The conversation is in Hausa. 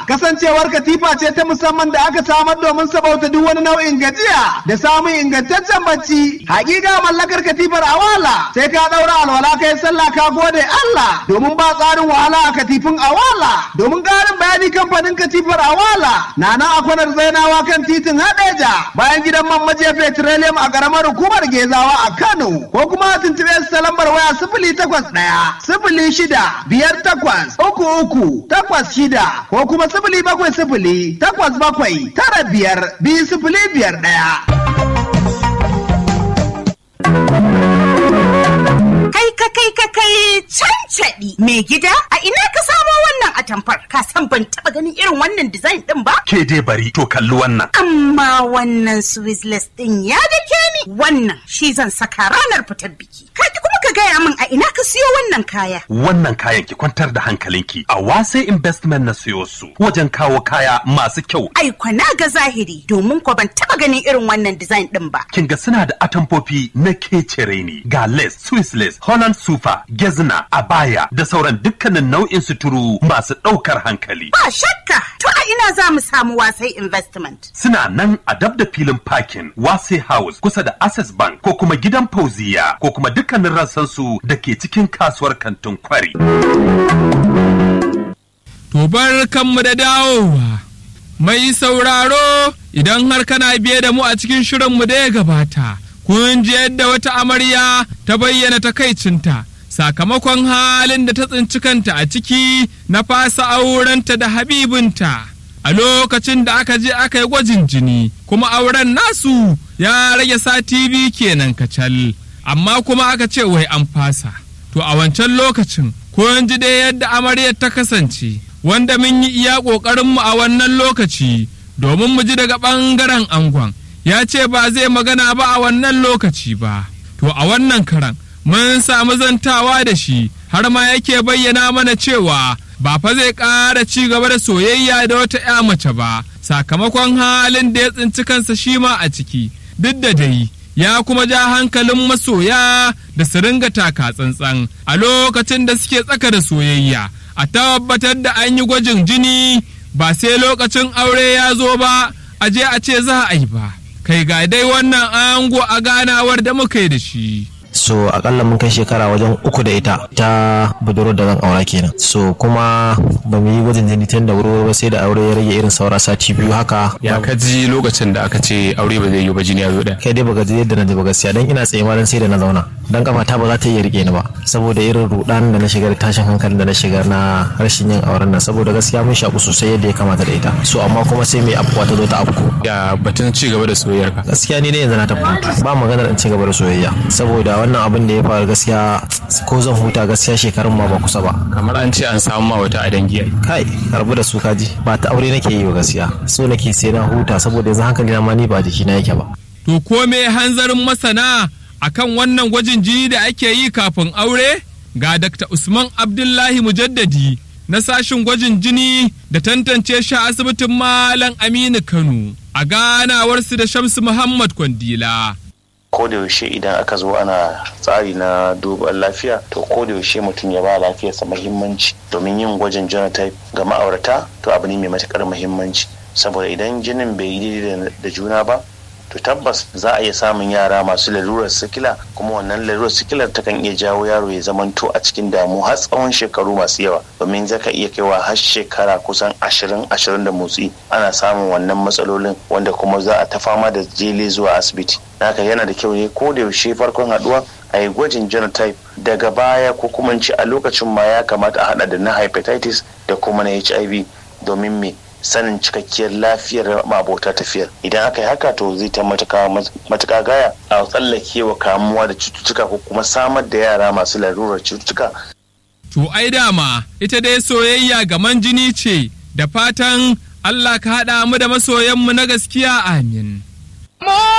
kasancewar katifa ce ta musamman da aka samar domin sabauta duk wani nau'in gajiya da samun ingantaccen bacci hakika mallakar katifar awala sai ka daura alwala kai sallah ka gode Allah domin ba tsarin wahala a katifin awala domin karin bayani kamfanin katifar awala na nan a kwanar zainawa kan titin hadeja bayan gidan man majiya petroleum a karamar hukumar gezawa a Kano ko kuma tuntube su ta lambar waya sifili takwas ɗaya sifili shida biyar takwas uku uku takwas shida ko kuma sifili bakwai sifili takwas bakwai tara biyar biyu sifili biyar ɗaya. Kai ka kai ka kai cancaɗi mai gida a ina ka samo wannan atamfar ka san ban taɓa ganin irin wannan design ɗin ba? Ke dai bari to kalli wannan. Amma wannan Swizzless ɗin ya dake ni wannan shi zan saka ranar fitar biki. Ka kuma ka gaya min a ina ka siyo wannan kaya. Wannan kayan ki kwantar da hankalinki a wase investment na siyo su wajen kawo kaya masu kyau. Ai kwana ga zahiri domin ko ban taɓa ganin irin wannan design ɗin ba. Kin ga suna da atamfofi na kecere ne ga lace, Swiss lace, Holland sufa, gezna, abaya da sauran dukkanin nau'in suturu masu ɗaukar hankali. Ba shakka to a ina za mu samu wasai investment. Suna nan a dab da filin parking wase house kusa da access bank ko kuma gidan fauziya ko kuma dukkanin rassansu da ke cikin kasuwar kantin kwari. To bar kanmu da dawowa. Mai sauraro idan har kana biye da mu a cikin shirinmu da ya gabata, kun ji yadda wata amarya ta bayyana takaicinta sakamakon halin da ta tsinci kanta a ciki na fasa aurenta da habibinta. A lokacin da aka je aka yi gwajin jini, kuma auren nasu ya rage sati biyu kenan kacal, amma kuma aka ce wai an fasa. To a wancan lokacin, kun ji dai yadda amaryar ta kasance. wanda mun yi iya ƙoƙarinmu a wannan lokaci domin mu ji daga ɓangaren angon ya ce ba zai magana ba a wannan lokaci ba to a wannan karan mun samu zantawa da shi har ma yake bayyana mana cewa ba fa zai ƙara ci gaba da soyayya da wata 'ya mace ba sakamakon halin da ya tsinci kansa shi ma a ciki duk da dai ya kuma ja hankalin masoya da su ringa taka tsantsan a lokacin da suke tsaka da soyayya a tabbatar da an yi gwajin jini ba sai lokacin aure ya zo ba a je a ce za a yi ba kai ga dai wannan ango a ganawar da muka yi da shi so akalla mun kai shekara wajen uku da ita ta budurwar da zan aura kenan so kuma ba mu yi gwajin jini tun da wuri ba sai da aure ya rage irin saura sati biyu haka ya ka ji lokacin da aka ce aure ba zai yi ba jini ya zo da kai dai baka ji yadda na ji ba gaskiya dan ina tsaye ma dan sai da na zauna dan kafa ta ba za ta iya rike ni ba saboda irin rudan da na shiga da tashin hankalin da na shiga na rashin yin auren nan saboda gaskiya mun shaku sosai yadda ya kamata da ita so amma kuma sai mai afkuwa ta zo ta afku ya batun ci gaba da soyayyar ka gaskiya ni dai yanzu na tafi hutu ba maganar in ci gaba da soyayya saboda wannan abin da ya faru gaskiya ko zan huta gaskiya shekarun ma ba kusa ba kamar an ce an samu ma wata a dangi ai kai karbu da su kaji ba ta aure nake yi ba gaskiya so nake sai na huta saboda yanzu hankali na ma ni ba jiki na yake ba to ko me hanzarin masana akan wannan gwajin jini da ake yi kafin aure ga Dr. Usman Abdullahi Mujaddadi na sashin gwajin jini da tantance shi a asibitin Malam Aminu Kano a ganawarsu da Shamsu Muhammad Kwandila. ko da yaushe idan aka zo ana tsari na duban lafiya to ko da yaushe mutum ya ba lafiyarsa muhimmanci domin yin gwajin genotype ga ma'aurata to abu ne mai matukar muhimmanci saboda idan jinin bai yi daidai da juna ba to tabbas za a iya samun yara masu lalurar sikila kuma wannan lalurar sikilar takan iya jawo yaro ya zamanto a cikin damu har tsawon shekaru masu yawa domin zaka iya kaiwa har shekara kusan ashirin ashirin da motsi ana samun wannan matsalolin wanda kuma za a ta fama da jele zuwa asibiti haka yana da kyau ne ko da yaushe farkon haduwa a yi gwajin genotype daga baya ko kuma ce a lokacin ma ya kamata a hada da na hepatitis da kuma na hiv domin me sanin cikakkiyar lafiyar mabota tafiyar idan aka yi haka to zai ta matuka gaya a tsallake wa kamuwa da cututtuka ko kuma samar da yara masu larurar cututtuka To ai dama ita dai soyayya gaman jini ce da fatan Allah ka haɗa mu da masoyanmu na gaskiya amin.